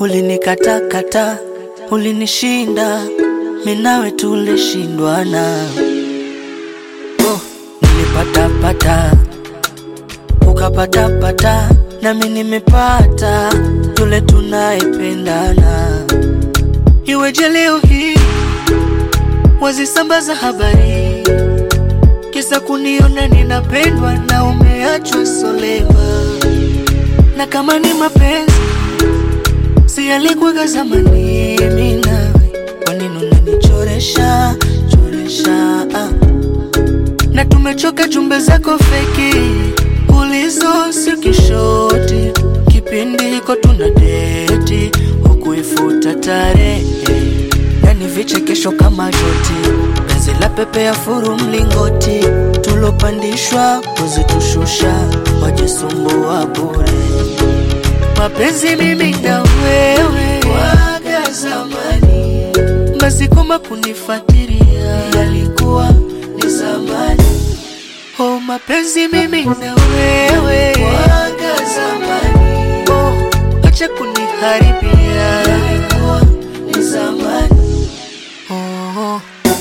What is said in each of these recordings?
ulinikatakata, ulinishinda, minawe tulishindwana. Oh, nilipatapata ukapatapata, nami nimepata yule tunayependana. Iweje leo hii wazisambaza habari kisa kuniona ninapendwa na umeachwa solema, na kama ni mapenzi si yalikuwaga zamani, mimi nawe, kwa nini unanichoresha choresha ah. na tumechoka jumbe zako feki ulizo si kishoti, kipindi hiko tuna deti hukuifuta tarehe na ni vichekesho kama joti, penzi la pepe ya furu mlingoti, tulopandishwa kuzitushusha, wajisumbua bure. Mapenzi mimi na wewe waga zamani, basi koma kunifuatilia yalikuwa ni zamani. Oh, mapenzi mimi na wewe waga zamani, oh, acha kuniharibia yalikuwa ni zamani. Oh,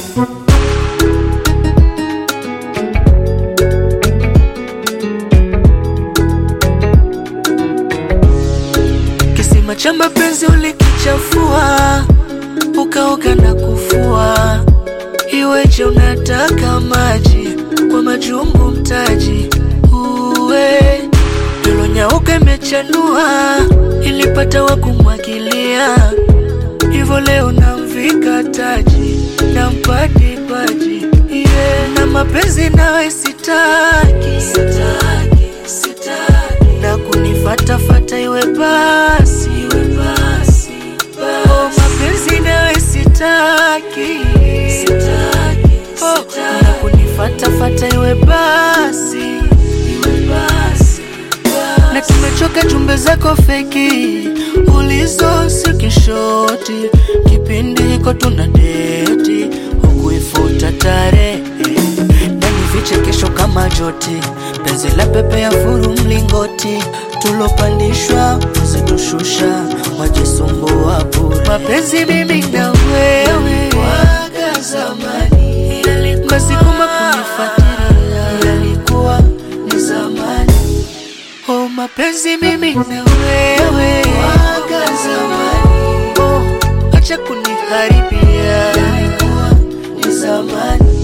kisima cha mapenzi ulikichafua, ukaoga na kufua. Iweje unataka maji kwa majungu mtaji uwe ilonyauka imechanua, ilipata wa kumwagilia hivyo leo namvika taji nampati paji yeah. na mapenzi nawe sitaki, sitaki, sitaki. na kunifatafata iwe basi, iwe basi, basi. Oh, mapenzi nawe sitaki, sitaki, oh, sitaki. na kunifatafata iwe basi, iwe basi, basi. na tumechoka jumbe zako feki ulizo si kishoti, kipindi hiko tuna deti hukuifuta tarehe na ni vichekesho kama joti, penzi la pepe ya furu mlingoti, tulopandishwa kuzitushusha, wajisumbua bure. Mapenzi mimi na wewe waga zamani, basi kuma kunifuatilia yalikuwa ni zamani. Oh, mapenzi mimi na wewe waga zamani, oh, acha kuniharibia yalikuwa ni zamani.